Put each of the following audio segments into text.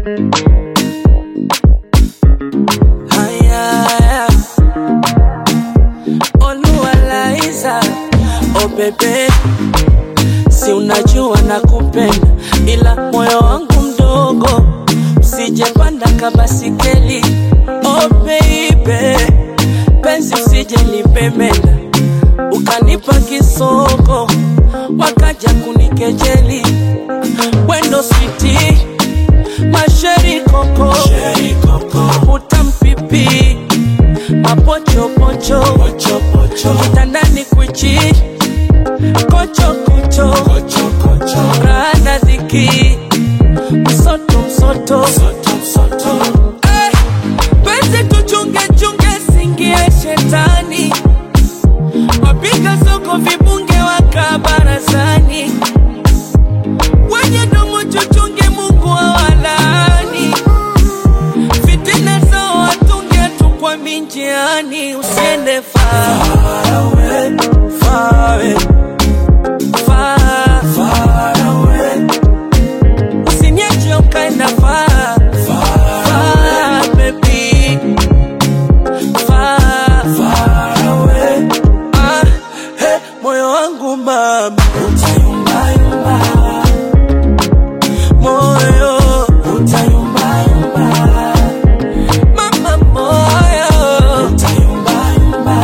Haya, Oluwalaiza, oh bebe, si unajua nakupenda, ila moyo wangu mdogo, usijepanda kabasikeli. Oh baby, penzi usije nipemenda, ukanipa kisoko, wakaja kunikejeli, wendo switi masheri koko, utampipi mapochopocho kitandani kwichi kochokocho rana dhiki msoto msoto Eh, penzi tuchungechunge singie shetani wapiga soko vibunge waka barazani wenye domo chuchunge mungu awalani fitina zao watunge tu kwa minjiani usiende far away, far away, far, far away. Usiniache ukaenda far, far, baby. Far, far away. Ah, hey, moyo wangu mama utayumbayumba moyo utayumbayumba mama moyo utayumbayumba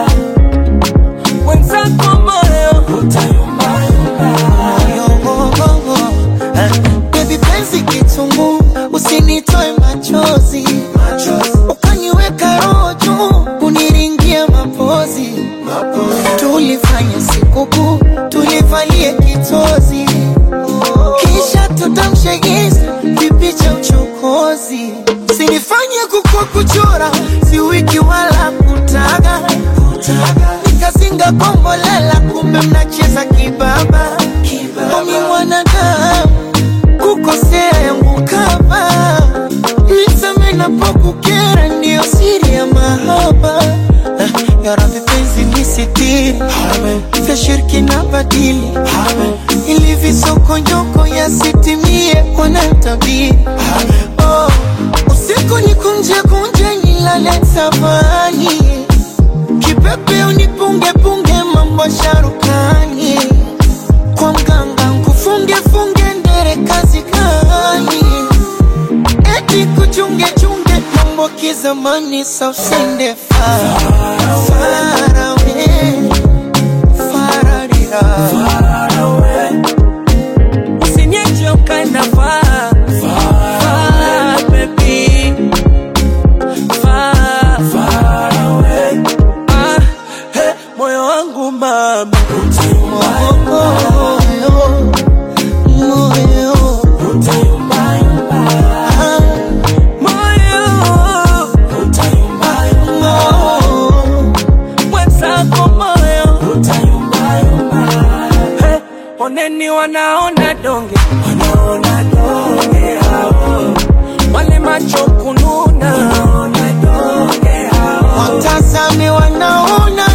wenzako moyo utayumbayumba Baby penzi kitungu, usinitoe machozi, ukaniweka roho juu, kuniringia mapozi. Tulifanya sikukuu, tulivalie kitozi, kisha tutamshe Insta kipi cha uchokozi. Sinifanye kukua kuchora, si wiki wala kutaga, nikazinga kombolela, kumbe mnacheza kibaba. Omi mwanadamu kukosea yangu kama niseme napokukera, ndiyo siri ya mahaba. Ah, Ya Rabbi penzi nisitiri, vya shirki na badili, ili visokonyoko yasitimie wanatabiri. Oh, usiku nikunje kunje nilale tabani, kipepe unipunge punge mambo sharukani kwa mganga nkufunge funge ndere kazi gani? Eti kuchunge chunge mambo kizamani, sa usende far far away, fararira Usiniache ukaenda far, far, baby. Far, far away. Ah, hey, moyo wangu mama moyo moyo ah, moyo moyo mwenzako moyo Hey, oneni wanaona donge wanaona donge hao wale macho kununa wanaona donge hao watazame wanaona